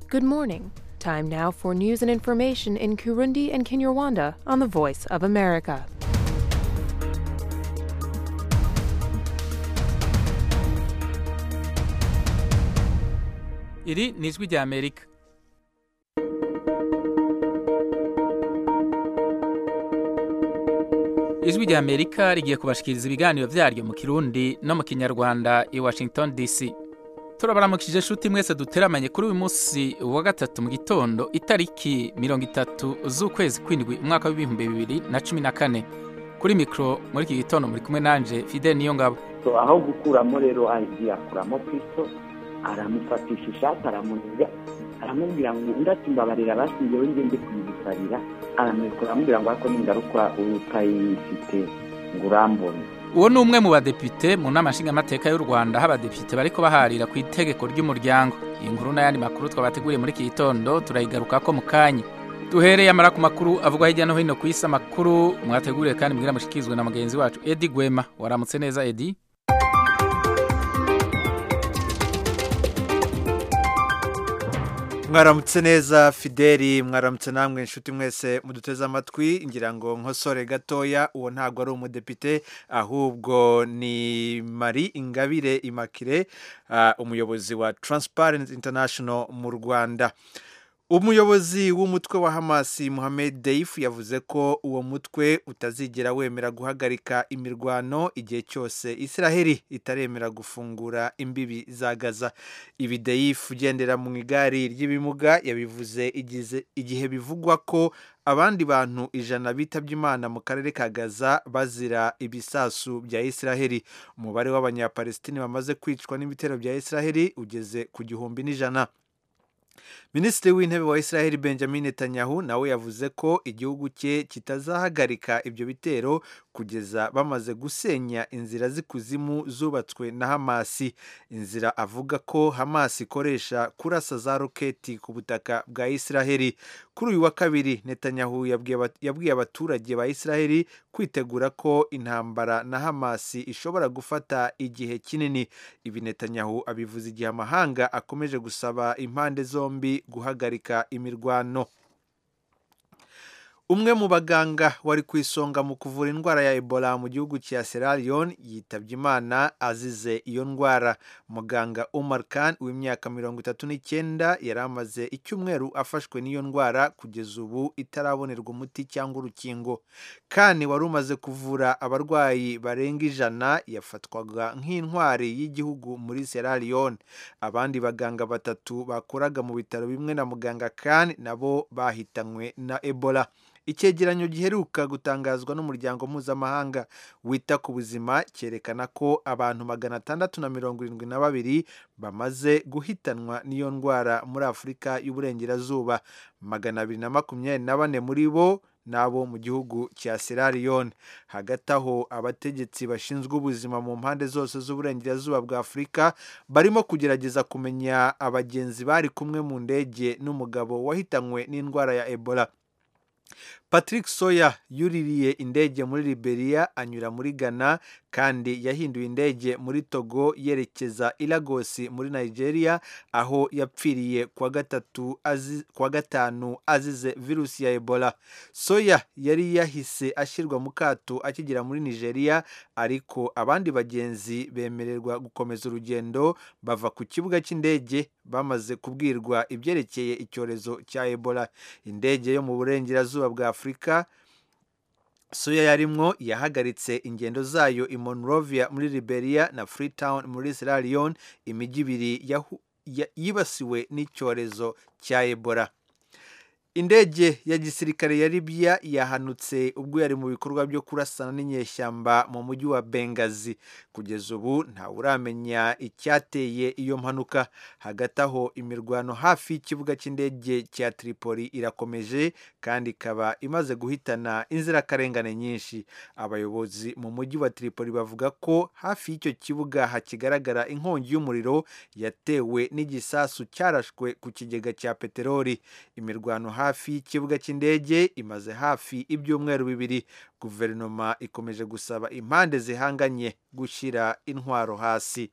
Good morning. Time now for news and information in Kurundi and Kinyarwanda on the Voice of America. iri ni ijwi rya amerika ijwi rya amerika rigiye kubashikiriza ibiganiro byaryo mu kirundi no mu kinyarwanda i washington dc turabaramukije inshuti mwese duteramanye kuri uyu munsi wa gatatu mu gitondo itariki mirongo itatu z'ukwezi kw'indwi umwaka w'ibihumbi bibiri na cumi na kane kuri mikoro muri iki gitondo muri kumwe nanje fidel niyongabo So, aho gukuramo rero agiye akuramo kristo aramufatisha ishati aramuniga aramubwira ngo undi ati mbabarira bashingiyeho ngende kuyibisabira aramwikora aramubwira ngo ariko n'ingaruka utayifite ngo urambone uwo ni umwe mu badepite mu nama nshingamateka y'u rwanda aho abadepite bariko baharira ku itegeko ry'umuryango iyi nkuru n'ayandi makuru twabateguriye muri iki gitondo turayigarukako mu kanya duhereye amara ku makuru avugwa hirya no hino ku isi amakuru mwateguriye kandi mbwira mushikirizwe na mugenzi wacu edi gwema waramutse neza edi mwaramutse neza fideli mwaramutse namwe inshuti mwese muduteze amatwi ngira ngo nkosore gatoya uwo ntabwo ari umudepite ahubwo ni marie ingabire imakire ah, umuyobozi wa transparent international mu rwanda umuyobozi w'umutwe wa hamasi muhamed deif yavuze ko uwo mutwe utazigera wemera guhagarika imirwano igihe cyose israheli itaremera gufungura imbibi za gaza ibi deif ugendera mu igare ry'ibimuga yabivuze igize- igihe bivugwa ko abandi bantu ijana bitabye imana mu karere ka gaza bazira ibisasu bya israheli umubare w'abanyapalestini bamaze kwicwa n'ibitero bya israheli ugeze ku gihumbi n'ijana minisitiri w'intebe wa israel benjamin netanyahu nawe yavuze ko igihugu cye kitazahagarika ibyo bitero kugeza bamaze gusenya inzira z'ikuzimu zubatswe na hamasi inzira avuga ko hamasi ikoresha kurasa za roketi ku butaka bwa israheli kuri uyu wa kabiri netanyahu yabwiye abat- yabwiye abaturage ba israheli kwitegura ko intambara na hamasi ishobora gufata igihe kinini ibi netanyahu abivuze igihe amahanga akomeje gusaba impande zombi guhagarika imirwano umwe mu baganga wari ku isonga mu kuvura indwara ya ebola mu gihugu cya sierra leone yitabye imana azize iyo ndwara muganga umar khan w'imyaka mirongo itatu n'icyenda yari amaze icyumweru afashwe n'iyo ndwara kugeza ubu itarabonerwa umuti cyangwa urukingo khan wari umaze kuvura abarwayi barenga ijana yafatwaga nk'intwari y'igihugu muri sierra leone abandi baganga batatu bakoraga mu bitaro bimwe na muganga khan nabo bahitanywe na ebola icyegeranyo giheruka gutangazwa n'umuryango mpuzamahanga wita ku buzima cyerekana ko abantu magana atandatu na mirongo irindwi na babiri bamaze guhitanwa n'iyo ndwara muri afurika y'uburengerazuba magana abiri na makumyabiri na bane muri bo n'abo mu gihugu cya Sierra Leone hagati aho abategetsi bashinzwe ubuzima mu mpande zose z'uburengerazuba bwa afurika barimo kugerageza kumenya abagenzi bari kumwe mu ndege n'umugabo wahitanywe n'indwara ya ebola patrick soya yuririye indege muri liberia anyura muri ghana kandi yahinduye indege muri togo yerekeza i lagos muri nigeria aho yapfiriye kuwa gatatu azi- kuwa gatanu azize virusi ya ebola soya yari yahise ashyirwa mu kato akigera muri nigeria ariko abandi bagenzi bemererwa gukomeza urugendo bava ku kibuga cy'indege bamaze kubwirwa ibyerekeye icyorezo cya ebola indege yo mu burengerazuba bwa afurika soya yarimwo yahagaritse ingendo zayo i monrovia muri liberia na freetown muri sierra leone imijyi ibiri yahu- ya- yibasiwe n'icyorezo cya ebola indege ya gisirikare ya libya yahanutse ubwo yari mu bikorwa byo kurasana n'inyeshyamba mu mujyi wa bengazi kugeza ubu ntawe uramenya icyateye iyo mpanuka hagati aho imirwano hafi y'ikibuga cy'indege cya tripoli irakomeje kandi ikaba imaze guhitana inzirakarengane nyinshi abayobozi mu mujyi wa tripoli bavuga ko hafi y'icyo kibuga hakigaragara inkongi y'umuriro yatewe n'igisasu cyarashwe ku kigega cya peteroli imirwano hafi y'ikibuga cy'indege imaze hafi ibyumweru bibiri guverinoma ikomeje gusaba impande zihanganye gushyira intwaro hasi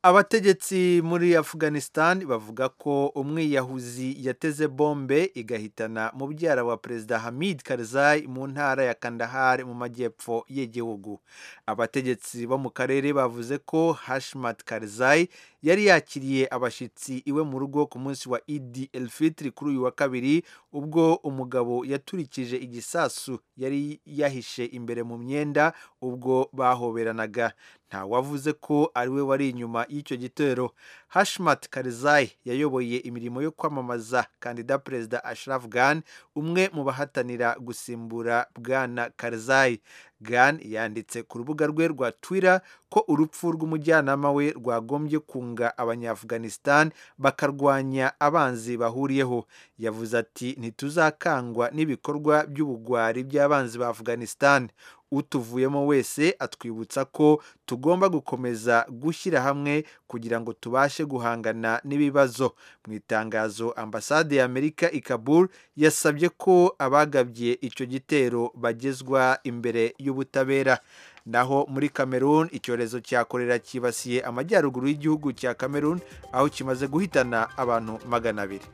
abategetsi muri afghanistan bavuga ko umwiyahuzi yateze bombe igahitana mubyara wa perezida hamid karzai mu ntara ya kandahar mu majyepfo y'igihugu abategetsi bo mu karere bavuze ko hashmat karzai yari yakiriye abashyitsi iwe mu rugo ku munsi wa idi elfitri kuri uyu wa kabiri ubwo umugabo yaturikije igisasu yari yahishe imbere mu myenda ubwo bahoberanaga ntawavuze ko ari we wari inyuma y'icyo gitero hashmat karzai yayoboye imirimo yo kwamamaza kandida perezida ashraf ghan umwe mu bahatanira gusimbura bwana karzai ghan yanditse ku rubuga rwe rwa twitter ko urupfu rw'umujyanama we rwagombye kunga abanyaafghanistan bakarwanya abanzi bahuriyeho yavuze ati ntituzakangwa n'ibikorwa by'ubugwari by'abanzi ba afghanistan utuvuyemo wese atwibutsa ko tugomba gukomeza gushyira hamwe kugira ngo tubashe guhangana n'ibibazo mu itangazo ambasade y'amerika i kabul yasabye ko abagabye icyo gitero bagezwa imbere y'ubutabera naho muri cameroon icyorezo cya korera cyibasiye amajyaruguru y'igihugu cya cameroon aho kimaze guhitana abantu magana abiri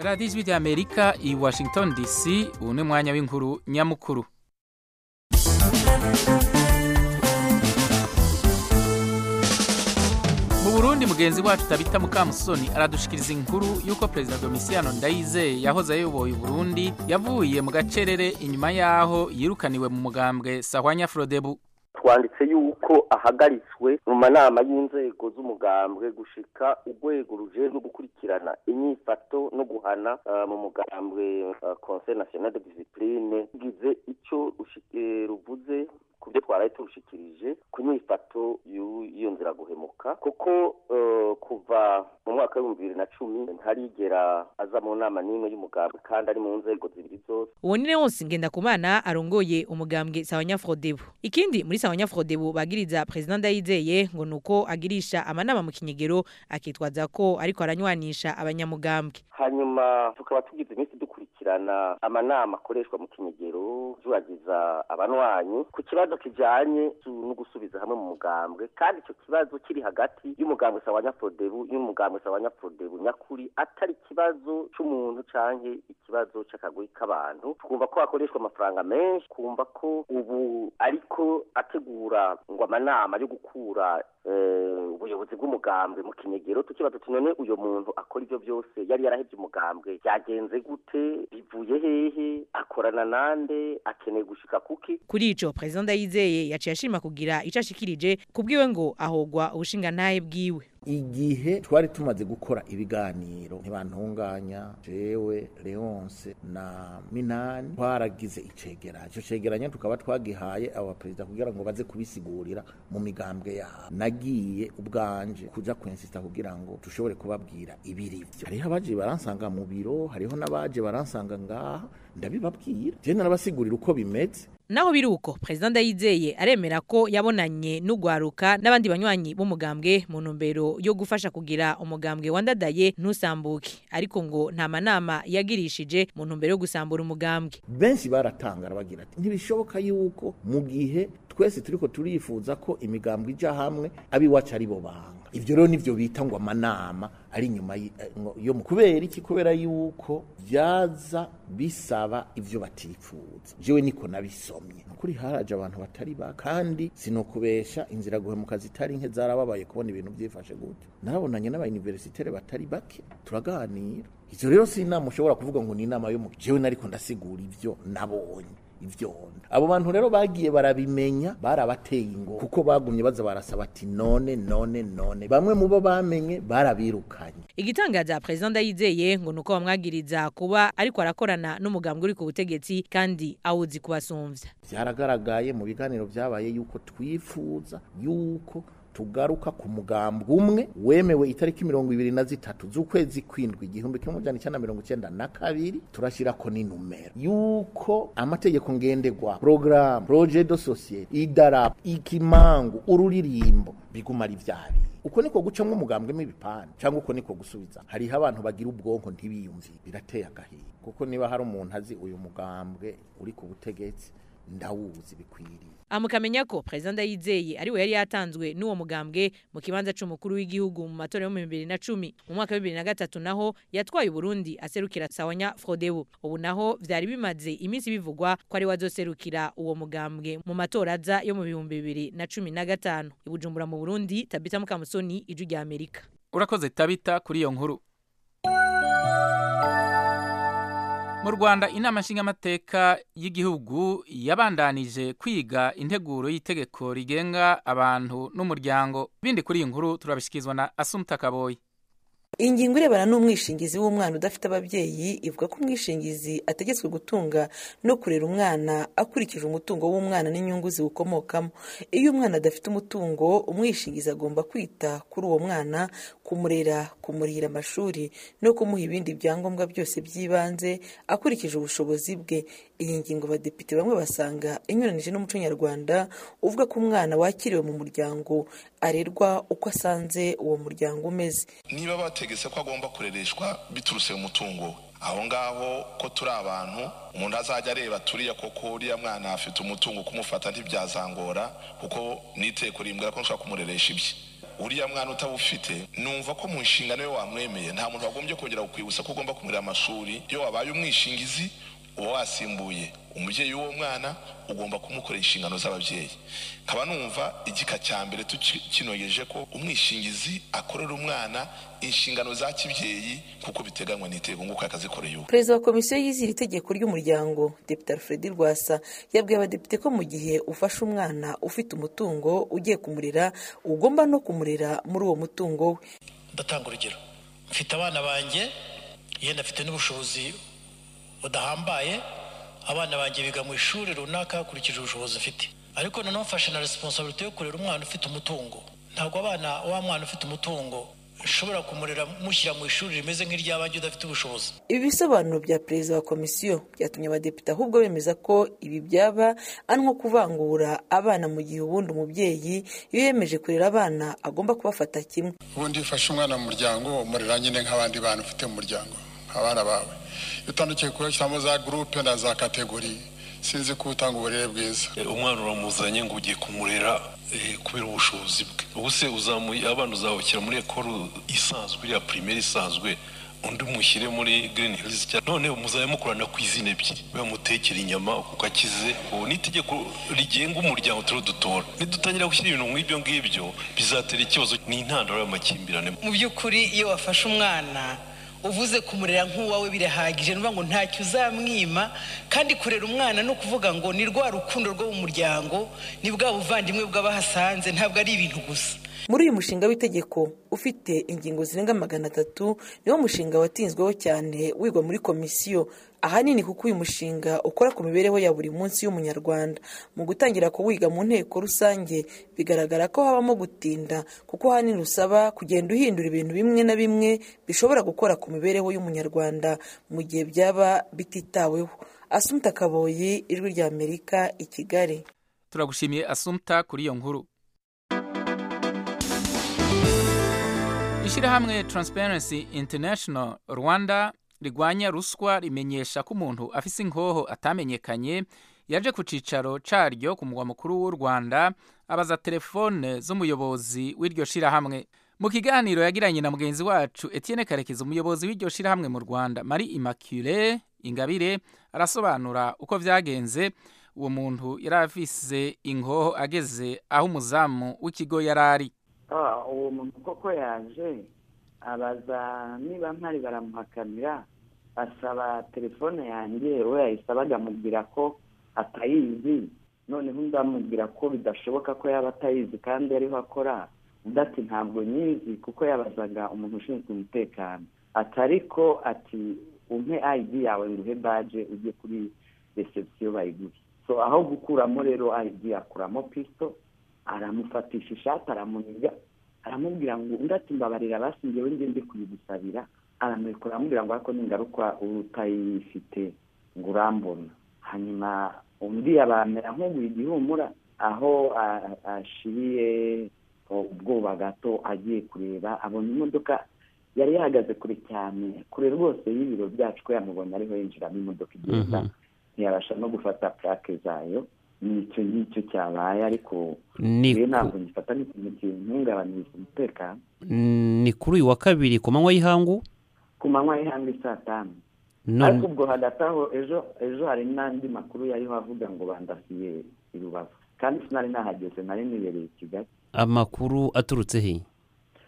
radiyo ijwi ry'amerika i washington dc ubu ni umwanya w'inkuru nyamukuru mu burundi mugenzi wacu tabita mukamusoni aradushikiriza inkuru y'uko perezida domisiyano ndayizeye yahoze ayoboye uburundi yavuye mu gacerere inyuma y'aho yirukaniwe mu mugambwe sahwanya forodebu twanditse yuko ahagaritswe mu manama y'inzego z'umugambwe gushika urwego rujejwe gukurikirana inyifato no guhana mu mugambwe conseil national de discipline rugize icyo ruvuze ku byo twaraye turushikirije ku nyifato y'iyo nzira guhemuka kuko kuva mu mwaka w'ibihumbi bibiri na cumi ntarigera aza mu nama n'imwe y'umugambwe kandi ari mu nzego zibiri zose uwo ni leonsi ngendakumana arongoye umugambwe sawanyafrodebu ikindi muri sawanyafrodebu bagiriza perezida ndayizeye ngo ni uko agirisha amanama mu kinyegero akitwaza ko ariko aranywanisha abanyamugambwe hanyuma tukaba tugize iminsi dukurikirana amanama akoreshwa mu kinyegero turagiza abanwanyi ku kibazo kijanye no gusubiza hamwe mu mugambwe kandi icyo kibazo kiri hagati y'umugambwe sawanyafrodebu y'umugambwe sawanyafrodebu nyakuri atari ikibazo c'umuntu canke ikibazo c'akagwi k'abantu twumva ko hakoreshwa amafaranga menshi twumva ko ubu ariko ategura ngo amanama yo gukura ubuyobozi bw'umugambwe mu kinyegero tukibaza ati none uyu muntu akora ibyo byose yari yarahebye umugambwe byagenze gute bivuye hehe akorana nande akeneye gushika kuki kuri ico perezida ndayizeye yaciye ashima kugira ico ashikirije kubwiwe ngo ahogwa ubushingantahe bwiwe igihe twari tumaze gukora ibiganiro ntibantunganya jewe leonce na minani twaragize icegeranyo ico cegeranyo tukaba twagihaye aba perezida kugira ngo baze kubisigurira mu migambwe yabo nagiye ubwanje kuja kwensita kugira ngo tushobore kubabwira ibirivyo hariho abaje baransanga mu biro hariho n'abaje baransanga ngaha ndabibabwira je narabasigurira uko bimeze naho biruko perezida ndayizeye aremera ko yabonanye n'ugwaruka n'abandi banywanyi b'umugambwe mu ntumbero yo gufasha kugira umugambwe wandadaye ntusambuke ariko ngo nta manama yagirishije mu ntumbero yo gusambura umugambwe benshi baratangara bagira ati ntibishoboka yuko mu gihe twese turiko turifuza ko imigambwe ija hamwe abiwacu ari bo banga ivyo rero nivyo bita ngo amanama ari inyuma yo mu kubera iki kubera yuko byaza bisaba ivyo batifuza jewe niko nabisomye nukuri haraje abantu batari ba kandi sinokubesha inzira guhemuka zitari nke zarababaye kubona ibintu byifashe gute narabonanye n'abayuniversitere batari bake turaganira ivyo rero si inama ushobora kuvuga ngo ni inama yo mu jewe nariko ndasigura ivyo nabonye ivyonda abo bantu rero bagiye barabimenya barabateye ingo kuko bagumye baza barasaba ati none none none bamwe mu bo bamenye barabirukanye igitangaza perezida ndayizeye ngo nuko bamwagiriza kuba ariko arakorana n'umugambwe uri ku butegetsi kandi awuzi kubasumvya byaragaragaye mu biganiro byabaye yuko twifuza yuko tugaruka ku mugambwe umwe wemewe itariki mirongo ibiri na zitatu z'ukwezi kwindwi igihumbi kimwe amajana icyenda na mirongo icyenda na kabiri turashyirako n'inumero yuko amategeko ngenderwa porogaramu poroje do sosiyete idarapo ikimangu ururirimbo biguma ari byabiri uko niko gucamo umugambwe n'ibipande cyangwa uko niko gusubiza hariho abantu bagira ubwonko ntibiyumvire birateye agahinda kuko niba hari umuntu azi uyu mugambwe uri ku butegetsi ndawuzi bikwiriye amukamenya ko perezida yizeye ari we yari yatanzwe n'uwo mugambwe mu kibanza c'umukuru w'igihugu mu matora yo mu bibiri na cumi mu mwaka w'ibibiri na gatatu naho yatwaye uburundi aserukira sawanya frodebu ubu naho vyari bimaze iminsi bivugwa ko ari we azoserukira uwo mugambwe mu matora aza yo mu bihumbi bibiri na cumi na gatanu i bujumbura mu burundi tabita mukamusoni ijwi rya amerika urakoze tabita kuri iyo nkuru mu rwanda inama nshingamateka y'igihugu yabandanije kwiga integuro y'itegeko rigenga abantu n'umuryango bindi kuri iyi nkuru turabishyikirizwa na asumuta kaboyi ingingo irebana n'umwishingizi w'umwana udafite ababyeyi ivuga ko umwishingizi ategetswe gutunga no kurera umwana akurikije umutungo w'umwana n'inyungu ziwukomokamo iyo umwana adafite umutungo umwishingizi agomba kwita kuri uwo mwana kumurera kumurihira amashuri no kumuha ibindi byangombwa byose by'ibanze akurikije ubushobozi bwe iyi ngingo abadepite bamwe basanga inyuranije n'umuco nyarwanda uvuga ko umwana wakiriwe mu muryango arerwa uko asanze uwo muryango umeze niba bategetse ko agomba kurereshwa biturutse mu mutungo we aho ngaho ko turi abantu umuntu azajya areba turiya koko uriya mwana afite umutungo kumufata ntibyazangora kuko n'iteko rimbwira ko nshobora kumureresha ibye uriya mwana utabufite numva ko mu nshingano yo wamwemeye nta muntu wagombye kongera kukwibutsa ko ugomba kumurira amashuri iyo wabaye umwishingizi uba wasimbuye umubyeyi w'uwo mwana ugomba kumukorera inshingano z'ababyeyi nkaba numva igika cya mbere tukinogeje ko umwishingizi akorera umwana inshingano za kibyeyi kuko biteganywa n'itego nguko yakazikoreye uwe perezida wa komisiyo yize iri tegeko ry'umuryango depite alfred rwasa yabwiye abadepite ko mu gihe ufashe umwana ufite umutungo ugiye kumurera ugomba no kumurera muri uwo mutungo we ndatanga urugero mfite abana banjye yenda afite n'ubushobozi budahambaye abana banjye biga mu ishuri runaka hakurikije ubushobozi ufite ariko noneho mfashe na resiponsabiriti yo kurera umwana ufite umutungo ntabwo abana wa mwana ufite umutungo ushobora kumurera mushyira mu ishuri rimeze nk'iry'abandi udafite ubushobozi ibi bisobanuro bya perezida wa komisiyo byatumye abadepite ahubwo bemeza ko ibi byaba ari nko kuvangura abana mu gihe ubundi umubyeyi iyo yemeje kurera abana agomba kubafata kimwe ubundi iyo ufashe umwana mu muryango umurera nyine nk'abandi bana ufite mu muryango abana bawe iyo utandukiye kubashyiramo za gurupe na za kategori sinzi ko utanga uburere bwiza umwana uramuzanye ngo ugiye kumurera kubera ubushobozi bwe ubu se uzamuye abana uzabukira muri ekoro isanzwe iriya pirimeri isanzwe undi mushyire muri girini hilizi none muzabe mukorana ku izina ebyiri bamutekera inyama kuko akize ubu ni itegeko rigenga umuryango turiho dutora nidutangira gushyira ibintu nk'ibyo ngibyo bizatera ikibazo ni intandaro y'amakimbirane mu by'ukuri iyo wafashe umwana uvuze kumurera nk'uwawe birahagije nuvuga ngo ntacyo uzamwima kandi kurera umwana no kuvuga ngo ni rwa rukundo rwo mu muryango ni bwa buvandimwe bw'abahasanze ntabwo ari ibintu gusa muri uyu mushinga w'itegeko ufite ingingo zirenga magana atatu niwo mushinga watinzweho cyane wigwa muri komisiyo ahanini kuko uyu mushinga ukora ku mibereho ya buri munsi y'umunyarwanda mu gutangira kuwiga mu nteko rusange bigaragara ko habamo gutinda kuko ahanini usaba kugenda uhindura ibintu bimwe na bimwe bishobora gukora ku mibereho y'umunyarwanda mu gihe byaba bititaweho asumta kaboyi ijwi rya amerika i kigali turagushimiye asumta kuri iyo nkuru ishyirahamwe Transparency International rwanda rigwanya ruswa rimenyesha ko umuntu afise inkoho atamenyekanye yaje ku cyicaro cyaryo ku mugwa mukuru w'u rwanda abaza telefone z'umuyobozi w'iryo shyirahamwe mu kiganiro yagiranye na mugenzi wacu Etienne karekezi umuyobozi w'iryo shyirahamwe mu rwanda mari immaculee ingabire arasobanura uko byagenze uwo muntu yari afise inkoho ageze aho umuzamu w'ikigo yari ari uwo muntu koko yaje abaza niba mpari baramuhakamira asaba telefone yanjye we yahise bagamubwira ko atayizi noneho undi amubwira ko bidashoboka ko yaba atayizi kandi ariho akora undi ati ntabwo nyizi kuko yabazaga umuntu ushinzwe umutekano atari ko ati umpe ayidi yawe ngo uhe baje ujye kuri resebusiyo bayiguhe so aho gukuramo rero ayidi akuramo pisito aramufatisha ishati aramuniga aramubwira ngo undi ati mbabarira basingewe ngende kuyigusabira aramwikora aramubwira ngo ariko n'ingaruka uba utayifite ngo urambona hanyuma undi yabamera nk'uguye igihumura aho ashiriye ubwoba gato agiye kureba abona imodoka yari yahagaze kure cyane kure rwose y'ibiro byacu ko yamubona ariho yinjiramo imodoka igenda ntiyabasha no gufata purake zayo ni icyo ngicyo cyabaye ariko Ni rero ku- ntabwo ngifata n'ikintu kintungabanyiriza umutekano ni kuri uyu wa kabiri ku manywa y'ihangu ku manywa y'ihangu saa tanu ariko none ubwo hagati aho ejo ejo hari n'andi makuru yariho avuga ngo bandasiye i rubavu kandi sinari nahageze nari nibereye i kigali amakuru aturutse he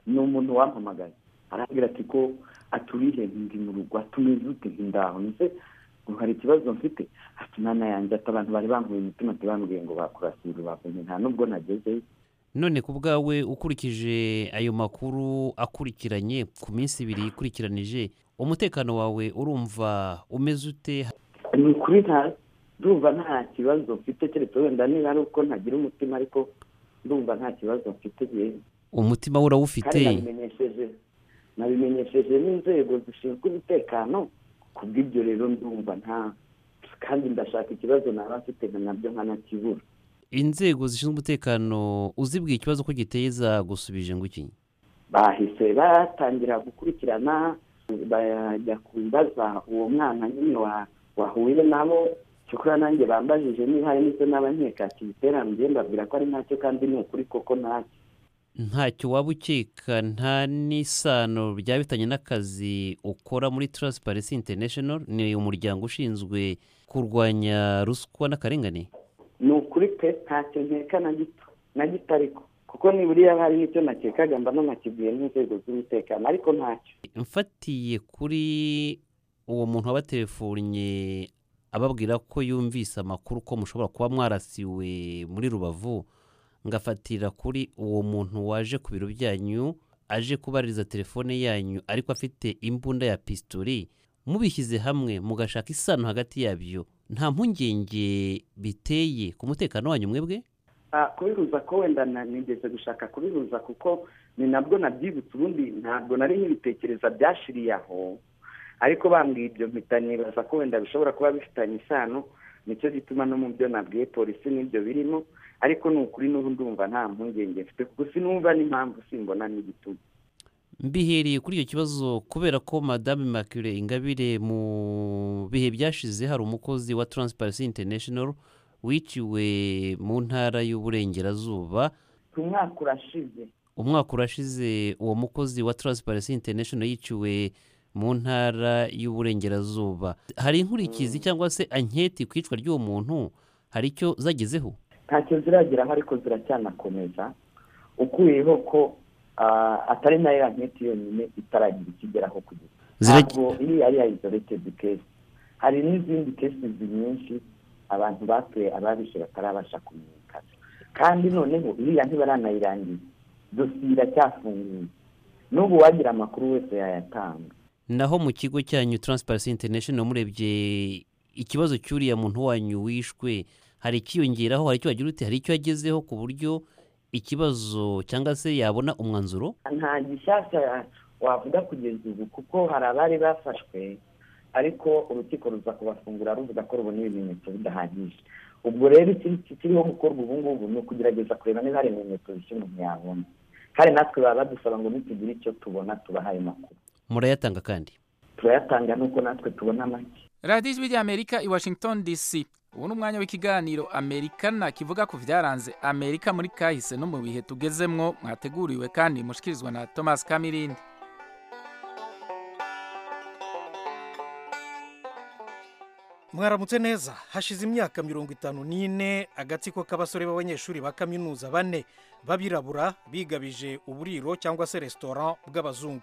ni umuntu wampamagaye arambwira ati ko aturiye ndi mu rugo atumiza ute nti ndaho ndetse ngo hari ikibazo mfite ati mwana yanjye ati abantu bari bankuye imitima ati bambwiye ngo bakurasiye i rubavu Nti nta n'ubwo nagezeyo none ku bwawe ukurikije ayo makuru akurikiranye ku minsi ibiri ikurikiranije umutekano wawe urumva umeze ute ni ukuri nta ndumva nta kibazo mfite keretse wenda niba ari uko ntagira umutima ariko ndumva nta kibazo mfite yewe umutima we urawufite kandi nabimenyesheje nabimenyesheje n'inzego zishinzwe umutekano ku bw'ibyo rero ndumva nta kandi ndashaka ikibazo naba mfite nka nabyo nkanakibura inzego zishinzwe umutekano uzibwiye ikibazo ko giteye zagusubije ngo iki bahise batangira gukurikirana bajya kubaza uwo mwana nyine wa- wahuye nabo cyokora nanjye bambajije niba hari n'icyo n'abankeka kibitera mbiye mbabwira ko ari ntacyo kandi ni ukuri koko ntacyo ntacyo waba ukeka nta n'isano byaba bifitanye n'akazi ukora muri Transparency International ni umuryango ushinzwe kurwanya ruswa n'akarengane ni ukuri pe ntacyo nkeka na gito na gito ariko kuko niburiya hari n'icyo nakekaga mba nanakibwiye n'inzego z'umutekano ariko ntacyo mfatiye kuri uwo muntu wabatelefonnye ababwira ko yumvise amakuru ko mushobora kuba mwarasiwe muri rubavu ngafatira kuri uwo muntu waje ku biro byanyu aje kubaririza telefone yanyu ariko afite imbunda ya pistori mubishyize hamwe mugashaka isano hagati yabyo nta mpungenge biteye ku mutekano wanyu mwebwe Ah, kubihuza ko wenda na- nigeze gushaka kubihuza kuko ni nabwo nabyibutse ubundi ntabwo nari nkibitekereza byashiriye aho ariko bambwiye ibyo mpita nibaza ko wenda bishobora kuba bifitanye isano nicyo gituma no mu byo nabwiye polisi n'ibyo birimo ariko ni ukuri n'ubu ndumva nta mpungenge mfite kuko sinumva n'impamvu simbona n'igituma mbihereye kuri icyo kibazo kubera ko madame Immaculée ingabire mu bihe byashize hari umukozi wa Transparency International wiciwe mu ntara y'uburengerazuba umwaka urashize umwaka urashize uwo mukozi wa Transparency International yiciwe mu ntara y'uburengerazuba hari inkurikizi cyangwa se anketi ku icwa ry'uwo muntu hari icyo zagezeho ntacyo zirageraho ariko ziracyanakomeza ukuyeho ko ah, atari nayo ya nketi yonyine itaragira ikigeraho kugeza ntabwo iyi ari ya izoretedi kesi hari n'izindi kesi nyinshi abantu batuye ababishe batarabasha kumenyekana kandi noneho iriya ntibaranayirangiza dosiye iracyafunguye n'ubu wagira amakuru wese yayatanga naho mu kigo cyanyu Transparency International murebye ikibazo cy'uriya muntu wanyu wishwe hari ikiyongeraho hari icyo wagira ute hari icyo yagezeho ku buryo ikibazo cyangwa se yabona umwanzuro nta gishyashya wavuga kugeza ubu kuko hari abari bafashwe ariko urukiko ruza kubafungura ruvuga ko rubona ibimenyetso bidahagije ubwo rero ikiri kiriho gukorwa ubu ngubu ni ukugerageza kureba niba hari ibimenyetso bishya umuntu yabona kandi natwe baba badusaba ngo nitugire icyo tubona tubaha ayo makuru murayatanga kandi turayatanga nuko natwe tubona make radiyo ijwi ry'amerika i washington dc ubu ni umwanya w'ikiganiro amerikana kivuga ku byaranze amerika muri kahise no mu bihe tugezemwo mwateguriwe kandi mushikirizwa na thomas kamirindi mwaramutse neza hashize imyaka mirongo itanu n'ine agatsiko k'abasore b'abanyeshuri ba kaminuza bane b'abirabura bigabije uburiro cyangwa se resitora bw'abazungu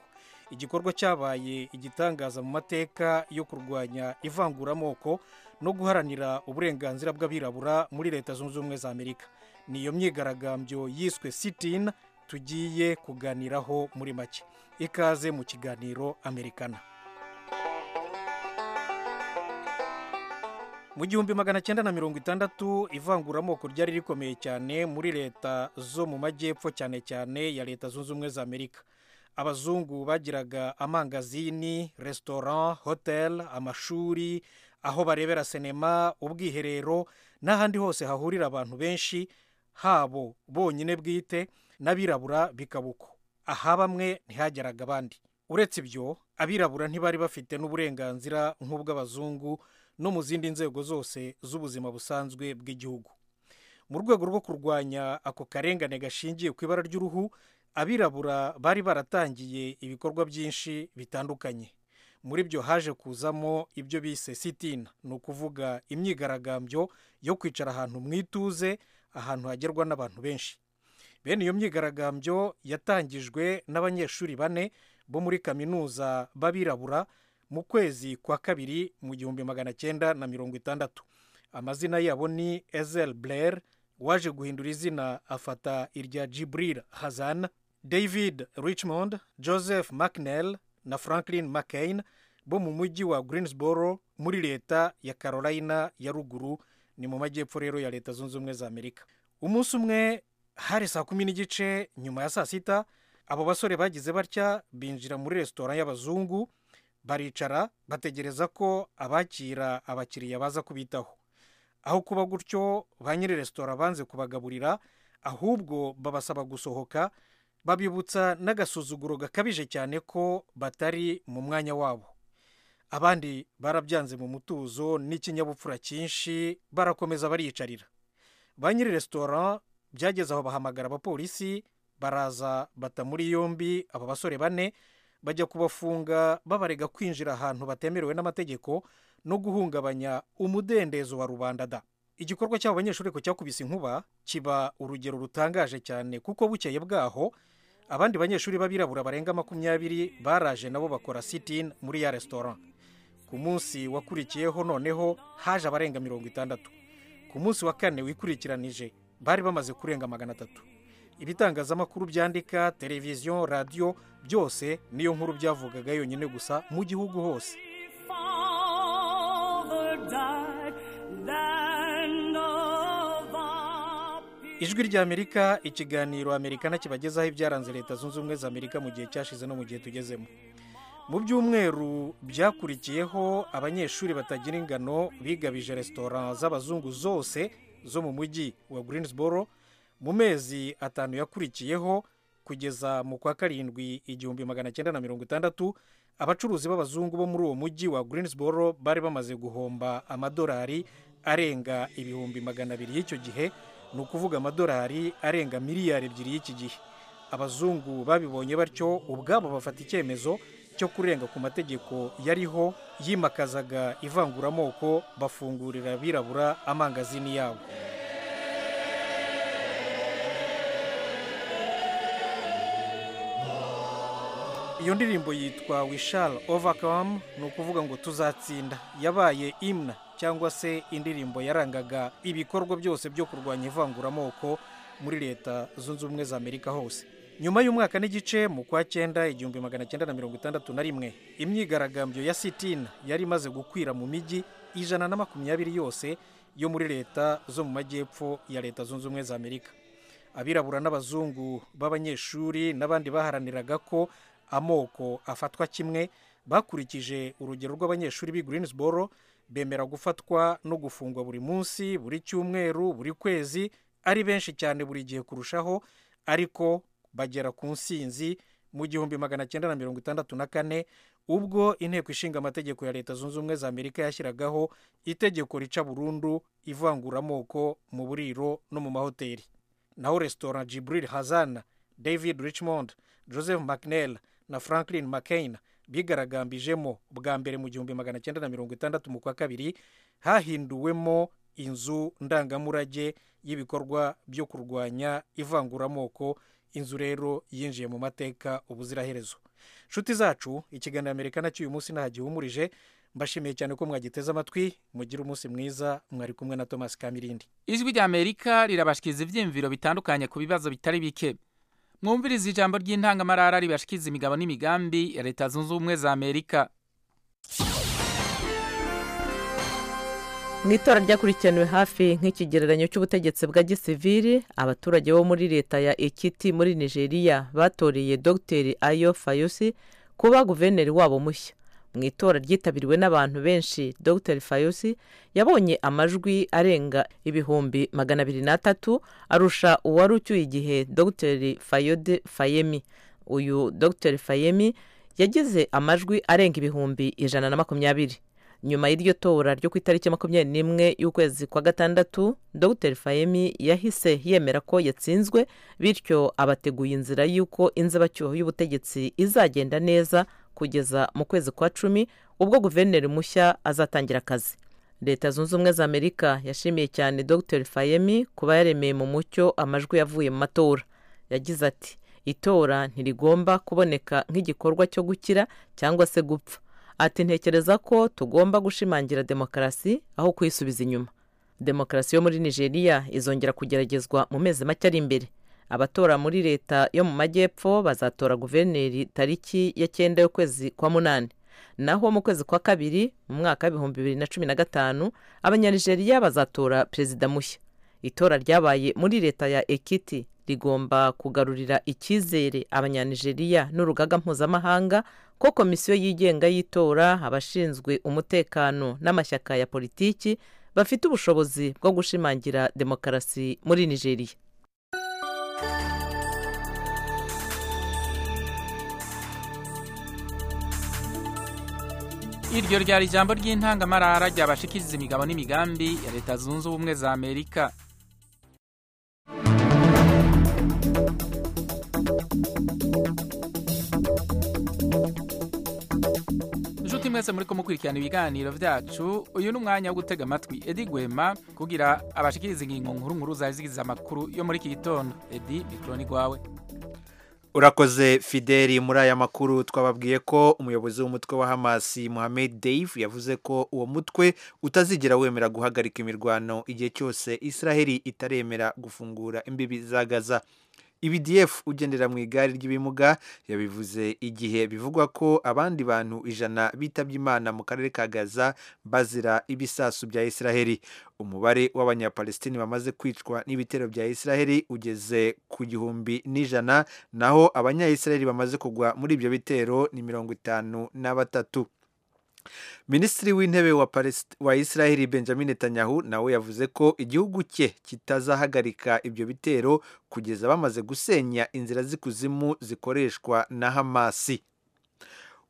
igikorwa cyabaye igitangaza mu mateka yo kurwanya ivanguramoko no guharanira uburenganzira bw'abirabura muri leta zunze ubumwe za amerika ni iyo myigaragambyo yiswe sitina tugiye kuganiraho muri make ikaze mu kiganiro amerikana mu gihumbi magana cyenda na mirongo itandatu ivanguramoko ryari rikomeye cyane muri leta zo mu majyepfo cyane cyane ya leta zunze ubumwe za amerika abazungu bagiraga amangazini resitora hoteli amashuri aho barebera sinema ubwiherero n'ahandi hose hahurira abantu benshi habo bonyine bwite n'abirabura bikaba uko aha bamwe ntihageraga abandi uretse ibyo abirabura ntibari bafite n'uburenganzira nk'ubw'abazungu no mu zindi nzego zose z'ubuzima busanzwe bw'igihugu mu rwego rwo kurwanya ako karengane gashingiye ku ibara ry'uruhu abirabura bari baratangiye ibikorwa byinshi bitandukanye muri byo haje kuzamo ibyo bise sitina ni ukuvuga imyigaragambyo yo kwicara ahantu mu ituze ahantu hagerwa n'abantu benshi bene iyo myigaragambyo yatangijwe n'abanyeshuri bane bo muri kaminuza b'abirabura mu kwezi kwa kabiri mu gihumbi magana cyenda na mirongo itandatu amazina yabo ni ezel blair waje guhindura izina afata irya Jibril Hazan David Richmond Joseph McNell na Franklin McCain bo mu mujyi wa Greensboro muri leta ya Carolina ya ruguru ni mu majyepfo rero ya leta zunze ubumwe za Amerika umunsi umwe hari saa kumi n'igice nyuma ya saa sita abo basore bagize batya binjira muri resitora y'abazungu baricara bategereza ko abakira abakiriya baza kubitaho aho kuba gutyo ba nyiri resitora banze kubagaburira ahubwo babasaba gusohoka babibutsa n'agasuzuguro gakabije cyane ko batari mu mwanya wabo abandi barabyanze mu mutuzo n'ikinyabupfura cyinshi barakomeza bariyicarira ba nyiri resitora byageze aho bahamagara abapolisi baraza bata muri yombi aba basore bane bajya kubafunga babarega kwinjira ahantu batemerewe n'amategeko no guhungabanya umudendezo wa rubanda da igikorwa cy'abo banyeshuri ku cyakubise inkuba kiba urugero rutangaje cyane kuko bukeye bwaho abandi banyeshuri b'abirabura barenga makumyabiri baraje nabo bakora sitini muri ya resitora ku munsi wakurikiyeho noneho haje abarenga mirongo itandatu ku munsi wa kane wikurikiranije bari bamaze kurenga magana atatu ibitangazamakuru byandika televiziyo radiyo byose niyo nkuru byavugaga yonyine gusa mu gihugu hose ijwi rya amerika ikiganiro amerikana kibagezaho ibyaranze leta zunze ubumwe za amerika mu gihe cyashize no mu gihe tugezemo mu byumweru byakurikiyeho abanyeshuri batagira ingano bigabije resitora z'abazungu zose zo mu mujyi wa greensboro mu mezi atanu yakurikiyeho kugeza mu kwa karindwi igihumbi magana cyenda na mirongo itandatu abacuruzi b'abazungu bo muri uwo mujyi wa greensboro bari bamaze guhomba amadolari arenga ibihumbi magana abiri y'icyo gihe ni ukuvuga amadolari arenga miliyari ebyiri y'iki gihe abazungu babibonye batyo ubwabo bafata icyemezo cyo kurenga ku mategeko yariho yimakazaga ivanguramoko bafungurira abirabura amangazini yabo iyo ndirimbo yitwa wishal overcome ni ukuvuga ngo tuzatsinda yabaye imna cyangwa se indirimbo yarangaga ibikorwa byose byo kurwanya ivanguramoko muri leta zunze ubumwe za amerika hose nyuma y'umwaka n'igice mu kwa cyenda igihumbi magana cyenda na mirongo itandatu na rimwe imyigaragambyo ya sitina yari imaze gukwira mu mijyi ijana na makumyabiri yose yo muri leta zo mu majyepfo ya leta zunze ubumwe za amerika abirabura n'abazungu b'abanyeshuri n'abandi baharaniraga ko amoko afatwa kimwe bakurikije urugero rw'abanyeshuri b'i greensboro bemera gufatwa no gufungwa buri munsi buri cyumweru buri kwezi ari benshi cyane buri gihe kurushaho ariko bagera ku nsinzi mu gihumbi magana cyenda na mirongo itandatu na kane ubwo inteko ishinga amategeko ya leta zunze ubumwe za amerika yashyiragaho itegeko rica burundu ivanguramoko mu buriro no mu mahoteli naho resitora jibril hazana david richmond joseph mcnell na franklin mccain bigaragambijemo bwa mbere mu gihumbi magana cyenda na mirongo itandatu mu kwa kabiri hahinduwemo inzu ndangamurage y'ibikorwa byo kurwanya ivanguramoko inzu rero yinjiye mu mateka ubuziraherezo nshuti zacu ikiganiro amerika cy'uyu munsi ntagihumurije mbashimiye cyane ko mwagiteze amatwi mugire umunsi mwiza mwari kumwe na thomas kamirindi ijwi rya amerika rirabashikiriza ibyiyumviro bitandukanye ku bibazo bitari bike mwumviriza ijambo ry'intangamarara ribashikiriza imigabo n'imigambi ya leta zunze ubumwe za amerika mu itora ryakurikiraniwe hafi nk'ikigereranyo cy'ubutegetsi bwa gisivili abaturage bo muri leta ya ekiti muri nigeria batoreye dogiteri ayo fayusi kuba guverineri wabo mushya mu itora ryitabiriwe n'abantu benshi dr fayusi yabonye amajwi arenga ibihumbi magana abiri n'atatu arusha uwari ucyuye igihe dr fayode fayemi uyu dr fayemi yagize amajwi arenga ibihumbi ijana na makumyabiri nyuma y'iryo tora ryo ku itariki makumyabiri n'imwe y'ukwezi kwa gatandatu dr fayemi yahise yemera ko yatsinzwe bityo abateguye inzira y'uko inzibacyuho y'ubutegetsi izagenda neza kugeza mu kwezi kwa cumi ubwo guverineri mushya azatangira akazi leta zunze ubumwe za amerika yashimiye cyane dr fayemi kuba yaremeye mu mucyo amajwi yavuye mu matora yagize ati itora ntirigomba kuboneka nk'igikorwa cyo gukira cyangwa se gupfa ati ntekereza ko tugomba gushimangira demokarasi aho kuyisubiza inyuma demokarasi yo muri nigeria izongera kugeragezwa mu mezi make ari imbere abatora muri leta yo mu majyepfo bazatora guverineri tariki ya cyenda y'ukwezi kwa munani naho mu kwezi kwa kabiri mu mwaka w'ibihumbi bibiri na cumi na gatanu abanyanigeriya bazatora perezida mushya itora ryabaye muri leta ya ekiti rigomba kugarurira icyizere abanyanigeriya n'urugaga mpuzamahanga ko komisiyo yigenga y'itora abashinzwe umutekano n'amashyaka ya politiki bafite ubushobozi bwo gushimangira demokarasi muri nigeria iryo ryari ijambo ry'intangamarara ryabashikiriza imigabo n'imigambi ya leta zunze ubumwe za amerika inshuti mwese muri kumukurikirana ibiganiro byacu uyu ni umwanya wo gutega amatwi edi gwema kugira abashikiriza ingingo nkuru nkuru zari zigize amakuru yo muri iki gitondo edi mikoro ni rwawe urakoze fideli muri aya makuru twababwiye ko umuyobozi w'umutwe wa hamasi muhammed dave yavuze ko uwo mutwe utazigera wemera guhagarika imirwano igihe cyose israheli itaremera gufungura imbibi za gaza ibdf ugendera mu igare ry'ibimuga yabivuze igihe bivugwa ko abandi bantu ijana bitabye imana mu karere ka gaza bazira ibisasu bya israheli umubare w'abanyapalestini bamaze kwicwa n'ibitero bya israheli ugeze ku gihumbi n'ijana naho abanyayisiraheli bamaze kugwa muri ibyo bitero ni mirongo itanu na batatu minisitiri w'intebe wa, wa israheli benjamin netanyahu nawe yavuze ko igihugu cye kitazahagarika ibyo bitero kugeza bamaze gusenya inzira z'ikuzimu zikoreshwa na hamasi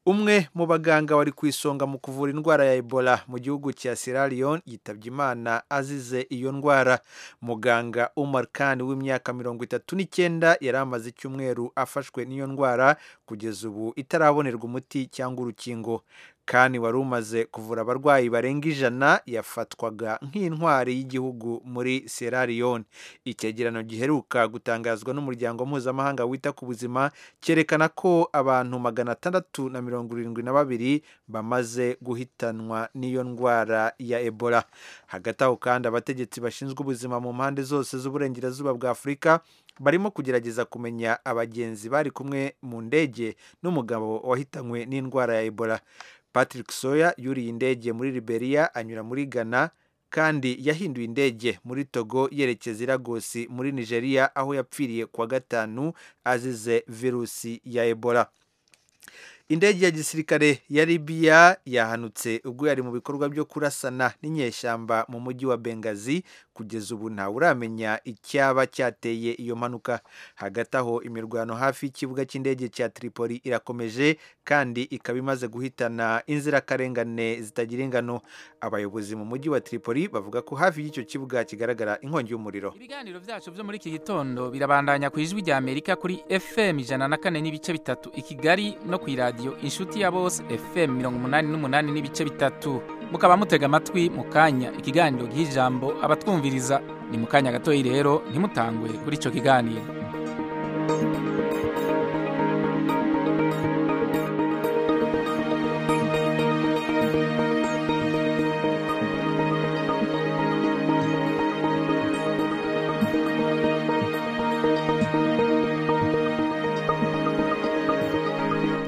umwe mu baganga wari ku isonga mu kuvura indwara ya ebola mu gihugu cya sierra leone yitabye imana azize iyo ndwara muganga umar khan w'imyaka mirongo itatu n'icyenda yari amaze icyumweru afashwe n'iyo ndwara kugeza ubu itarabonerwa umuti cyangwa urukingo kandi wari umaze kuvura abarwayi barenga ijana yafatwaga nk'intwari y'igihugu muri Sierra Leone icyegeranyo giheruka gutangazwa n'umuryango mpuzamahanga wita ku buzima cyerekana ko abantu magana atandatu na mirongo irindwi na babiri bamaze guhitanwa n'iyo ndwara ya ebola hagati aho kandi abategetsi bashinzwe ubuzima mu mpande zose z'uburengerazuba bwa afurika barimo kugerageza kumenya abagenzi bari kumwe mu ndege n'umugabo wahitanywe n'indwara ya ebola patrick soya yuriye indege muri liberia anyura muri ghana kandi yahinduye indege muri togo yerekeza iragosi muri nigeria aho yapfiriye kuwa gatanu azize virusi ya ebola indege ya gisirikare ya libiya yahanutse ubwo yari mu bikorwa byo kurasana n'inyeshyamba mu mujyi wa bengazi kugeza ubu ntawe uramenya icyaba cyateye iyo mpanuka hagati aho imirwano hafi y'ikibuga cy'indege cya tripoli irakomeje kandi ikaba imaze guhitana inzirakarengane zitagira ingano abayobozi mu mujyi wa tripoli bavuga ko hafi y'icyo kibuga kigaragara inkongi y'umuriro ibiganiro byacu byo muri iki gitondo birabandanya ku ijwi rya amerika kuri fm ijana na kane n'ibice bitatu i kigali no ku iradiyo inshuti ya bose fm mirongo umunani n'umunani n'ibice bitatu mukaba mutega amatwi mu kanya ikiganiro ry'ijambo abatwumviriza ni mu kanya gatoya rero ntimutangwe kuri icyo kiganiro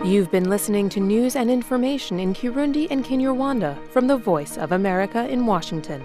You've been listening to news and information in Kirundi and Kinyarwanda from the Voice of America in Washington.